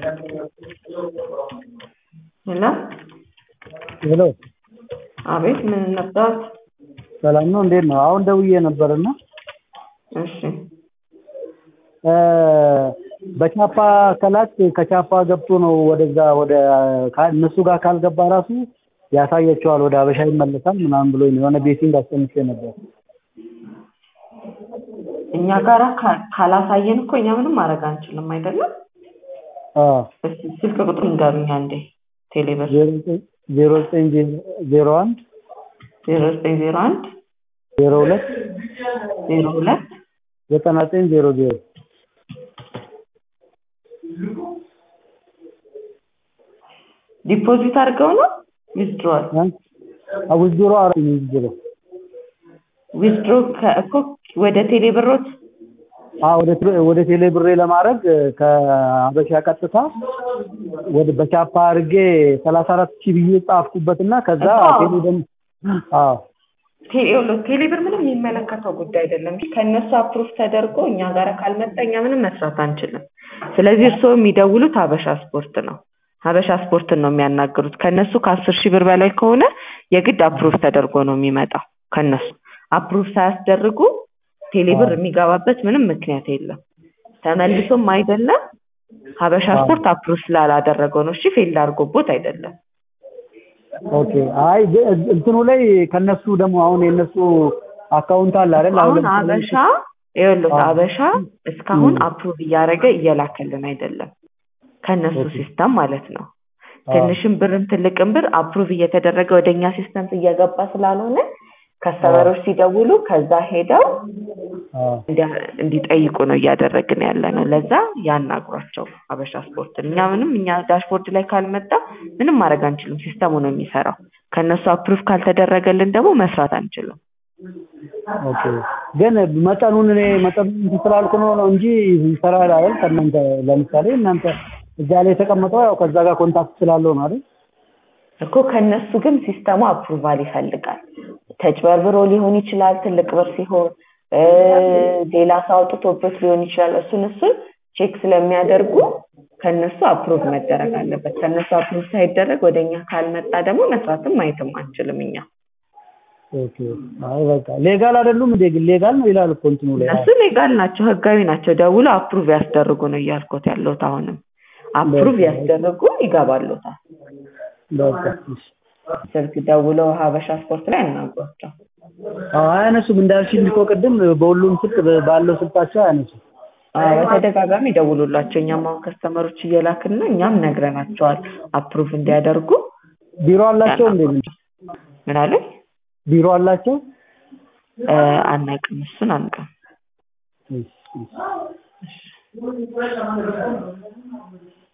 ሄሎ ሄሎ አቤት ምን ነበር? ሰላም ነው እንዴት ነው? አሁን ደውዬ ነበርና እሺ በቻፓ ከላክ ከቻፓ ገብቶ ነው ወደዛ ወደ ካ- እነሱ ጋር ካልገባ ራሱ ያሳያቸዋል ወደ ሀበሻ ይመለሳል ምናምን ብሎ የሆነ ቤቲንግ አስቀምጬ ነበር። እኛ ጋራ ካ- ካላሳየን እኮ እኛ ምንም ማድረግ አንችልም አይደለም። አዎ እስኪ ስልክ ቁጥር ንገሩኝ አንዴ። ቴሌብር ዜሮ ዘጠኝ ዜሮ ዘጠኝ ዜሮ አንድ ዜሮ ዘጠኝ ዜሮ አንድ ዜሮ ሁለት ዜሮ ሁለት ዘጠና ዘጠኝ ዜሮ ዜሮ ዲፖዚት አድርገው ነው ዊዝድሮዋል ውዝድሮ አረ ውዝድሮ ዊዝድሮ እኮ ወደ ቴሌብሮት ወደ ቴሌ- ወደ ቴሌ ብሬ ለማድረግ ከሀበሻ ቀጥታ ወደ በቻፓ አድርጌ ሰላሳ አራት ሺህ ብዬ ጻፍኩበትና ከዛ አዎ። ቴሌ ደግሞ አዎ ቴሌ- ቴሌብር ምንም የሚመለከተው ጉዳይ አይደለም። ከእነሱ አፕሩቭ ተደርጎ እኛ ጋር ካልመጣ እኛ ምንም መስራት አንችልም። ስለዚህ እርስዎ የሚደውሉት ሀበሻ ስፖርት ነው። ሀበሻ ስፖርትን ነው የሚያናግሩት። ከእነሱ ከአስር ሺህ ብር በላይ ከሆነ የግድ አፕሩቭ ተደርጎ ነው የሚመጣው። ከእነሱ አፕሩቭ ሳያስደርጉ ቴሌብር የሚገባበት ምንም ምክንያት የለም። ተመልሶም አይደለም ሀበሻ ስፖርት አፕሩቭ ስላላደረገው ነው። እሺ ፌል አድርጎቦት አይደለም። ኦኬ አይ ግ- እንትኑ ላይ ከነሱ ደግሞ አሁን የነሱ አካውንት አለ አይደል አሁን ለምሳሌ- አበሻ ይኸውልህ አዎ። አበሻ እስካሁን አፕሩቭ እያደረገ እየላከልን አይደለም ከእነሱ ኦኬ። ሲስተም ማለት ነው። አዎ። ትንሽም ብርም ትልቅም ብር አፕሩቭ እየተደረገ ወደ እኛ ሲስተም እየገባ ስላልሆነ ከስተመሮች ሲደውሉ ከዛ ሄደው አዎ። እንዲ- እንዲጠይቁ ነው እያደረግን ያለ ነው። ለዛ ያናግሯቸው አበሻ ስፖርትን። እኛ ምንም እኛ ዳሽቦርድ ላይ ካልመጣ ምንም ማድረግ አንችልም። ሲስተሙ ነው የሚሰራው። ከእነሱ አፕሩቭ ካልተደረገልን ደግሞ መስራት አንችልም። ኦኬ ግን መጠኑን እኔ መጠኑን እንትን ስላልኩ ነው ነው እንጂ ይሰራል አይደል ከእናንተ ለምሳሌ እናንተ እዛ ላይ የተቀመጠው ያው ከዛ ጋር ኮንታክት ስላለው ነው አይደል እኮ ከነሱ ግን ሲስተሙ አፕሩቫል ይፈልጋል። ተጭበርብሮ ሊሆን ይችላል፣ ትልቅ ብር ሲሆን እ ሌላ ሰው አውጥቶበት ሊሆን ይችላል። እሱን እሱን ቼክ ስለሚያደርጉ ከነሱ አፕሩቭ መደረግ አለበት። ከነሱ አፕሩቭ ሳይደረግ ወደ እኛ ካልመጣ ደግሞ መስራትም ማየትም አንችልም እኛ። ኦኬ አይ በቃ ሌጋል አይደሉም እንዴ ግን ሌጋል ነው ይላል እኮ እንትኑ ላይ እነሱ ሌጋል ናቸው፣ ህጋዊ ናቸው። ደውሎ አፕሩቭ ያስደርጉ ነው እያልኩት ያለሁት። አሁንም አፕሩቭ ያስደርጉ ይገባሉታል። በቃ እሺ ስልክ ደውለው ሀበሻ ስፖርት ላይ አናግሯቸው። አዎ አያነሱም እንዳልሽኝ እኮ ቅድም በሁሉም ስልክ ባለው ስልካቸው አያነሱም አዎ በተደጋጋሚ ደውሉላቸው። እኛም አሁን ከስተመሮች እየላክን ነው። እኛም ነግረናቸዋል አፕሩቭ እንዲያደርጉ። ቢሮ አላቸው እንዴ ምን ምን አለ ቢሮ አላቸው አናውቅም፣ እሱን አናውቅም። እሺ እሺ